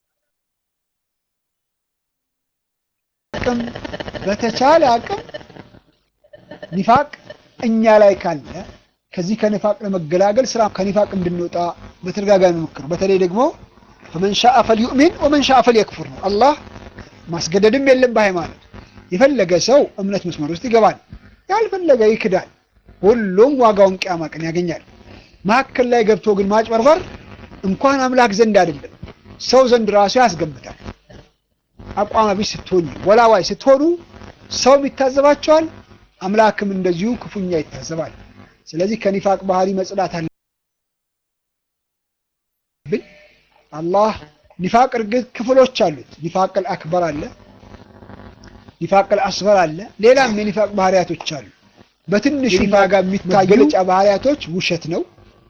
አቅም በተቻለ አቅም ኒፋቅ እኛ ላይ ካለ ከዚህ ከኒፋቅ ለመገላገል ስራ ከኒፋቅ እንድንወጣ በተደጋጋሚ መክር። በተለይ ደግሞ ፈመን ሻአ ፈልዩእሚን ወመን ሻአ ፈልየክፉር ነው። አላህ ማስገደድም የለም በሃይማኖት የፈለገ ሰው እምነት መስመር ውስጥ ይገባል፣ ያልፈለገ ይክዳል። ሁሉም ዋጋውን ቅያማ ቀን ያገኛል። መካከል ላይ ገብቶ ግን ማጭበርበር እንኳን አምላክ ዘንድ አይደለም ሰው ዘንድ ራሱ ያስገምታል። አቋም ቢስ ስትሆኑ ወላዋይ ስትሆኑ ሰውም ይታዘባቸዋል፣ አምላክም እንደዚሁ ክፉኛ ይታዘባል። ስለዚህ ከኒፋቅ ባህሪ መጽዳት አለብን። አላህ ኒፋቅ እርግጥ ክፍሎች አሉት። ኒፋቅል አክበር አለ፣ ኒፋቅል አስበር አለ፣ ሌላም የኒፋቅ ባህሪያቶች አሉ። በትንሹ ኒፋቅ ጋር የሚታዩ መገለጫ ባህሪያቶች ውሸት ነው፣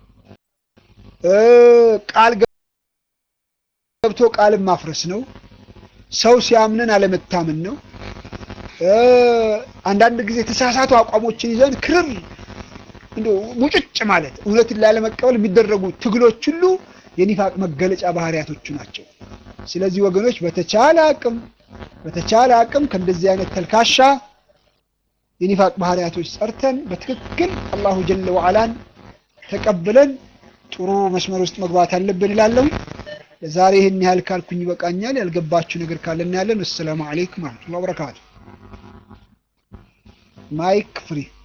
ቃል ገብቶ ቃልን ማፍረስ ነው፣ ሰው ሲያምነን አለመታመን ነው። አንዳንድ ጊዜ የተሳሳቱ አቋሞችን ይዘን ክርር እንደ ሙጭጭ ማለት እውነትን ላለመቀበል የሚደረጉ ትግሎች ሁሉ የኒፋቅ መገለጫ ባህሪያቶቹ ናቸው። ስለዚህ ወገኖች በተቻለ አቅም በተቻለ አቅም ከእንደዚህ አይነት ተልካሻ የኒፋቅ ባህሪያቶች ጸርተን በትክክል አላሁ ጀለ ወዓላን ተቀብለን ጥሩ መስመር ውስጥ መግባት አለብን እላለሁ። ለዛሬ ይህን ያህል ካልኩኝ ይበቃኛል። ያልገባችሁ ነገር ካለ እናያለን። አሰላሙ አለይኩም ወረሕመቱላሂ ወበረካቱ። ማይክ ፍሪ